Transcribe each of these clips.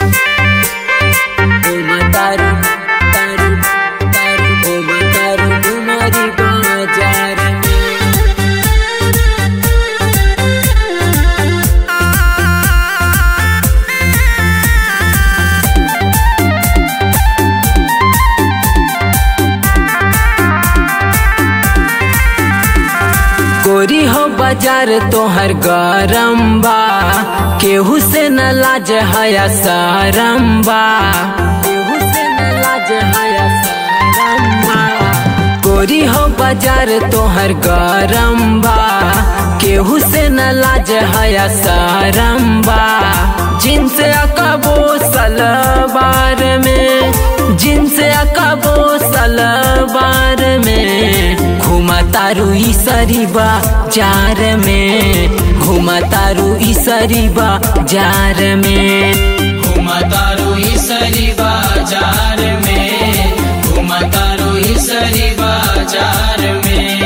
Uma taru, taru, taru, uma taru, तुम्हारी बाजार में गोरी हो बाजार तोहर गरम बा केहू से न लाज हया सरम बा केहू से न लाज हया सरम बा गोरी हो बाजार तोहर गरम बा केहू से न लाज हया सरम बा जिनसे अकबो सलवार में जिनसे अकबो सलवार में घुमा तारू ई सरीबा जार में घुमा तारू ई सरीबा जार में घुमतारू इसरी बाजार में घुमतारू इसरी बाजार में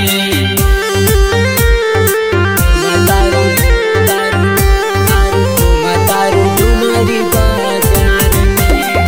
तारू तारू तारू घुमा तारू तुम्हारी बाजार में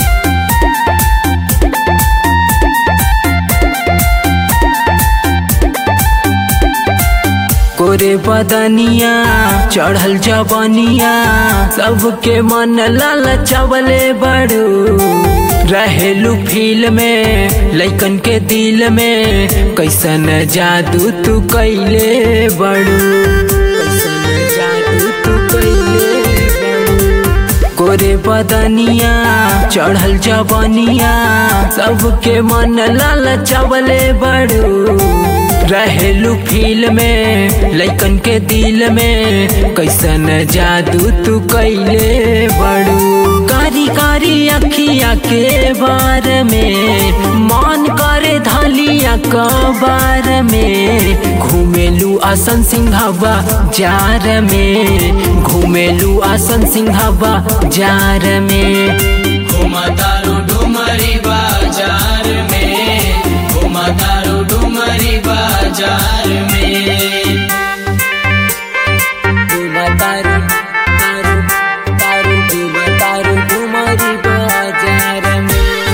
कोरे बदनिया चढ़ल जबनिया सबके मन लाल चवले बड़ू रहेलू फील में लइकन के दिल में कैसन जादू तू कैले बड़ू कैसन जादू तू कैले बड़ू गोरे बदनिया चढ़ल जबनिया सबके मन लाल चवले बड़ू रहेलू फील में लइकन के दिल में कैसन जादू तू कैले बड़ू कारी कारी अखिया के बार में मान करे धलिया कबार में घूमेलू आसन सिंहवा जार में घूमेलू आसन सिंहवा जार में घुमतारू डुमरी बाजार में घुमतारू डुमरी बाजार में घुमा तारू तारू तारू घुमा तारू तुम्हारी बाजार में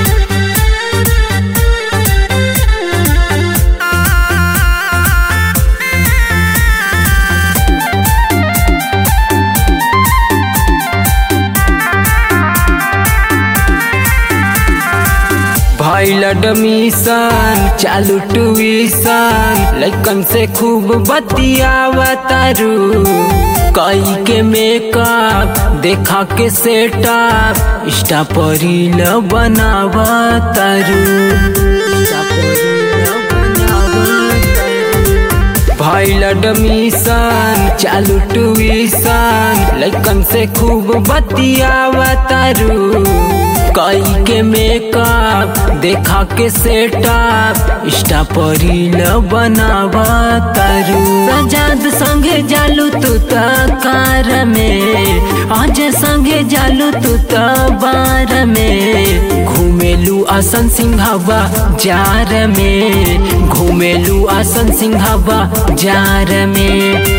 भइल एडमिशन चालू ट्यूशन लइकन से खूब बतियावतारू कई के मेकअप देखा के सेटअप इंस्टा पर रील बनावतारू इंस्टा पर रील बनावतारू भइल एडमिशन चालू ट्यूशन लइकन से खूब बतियावतारू कई के मेकअप देखा के सेटअप इंस्टा पर रील बनावतारू सजाद संगे जालू तू त कार में आज संगे जालू तू त बार में घूमेलू आसन सिंहवा जार में घूमेलू आसन सिंहवा जार में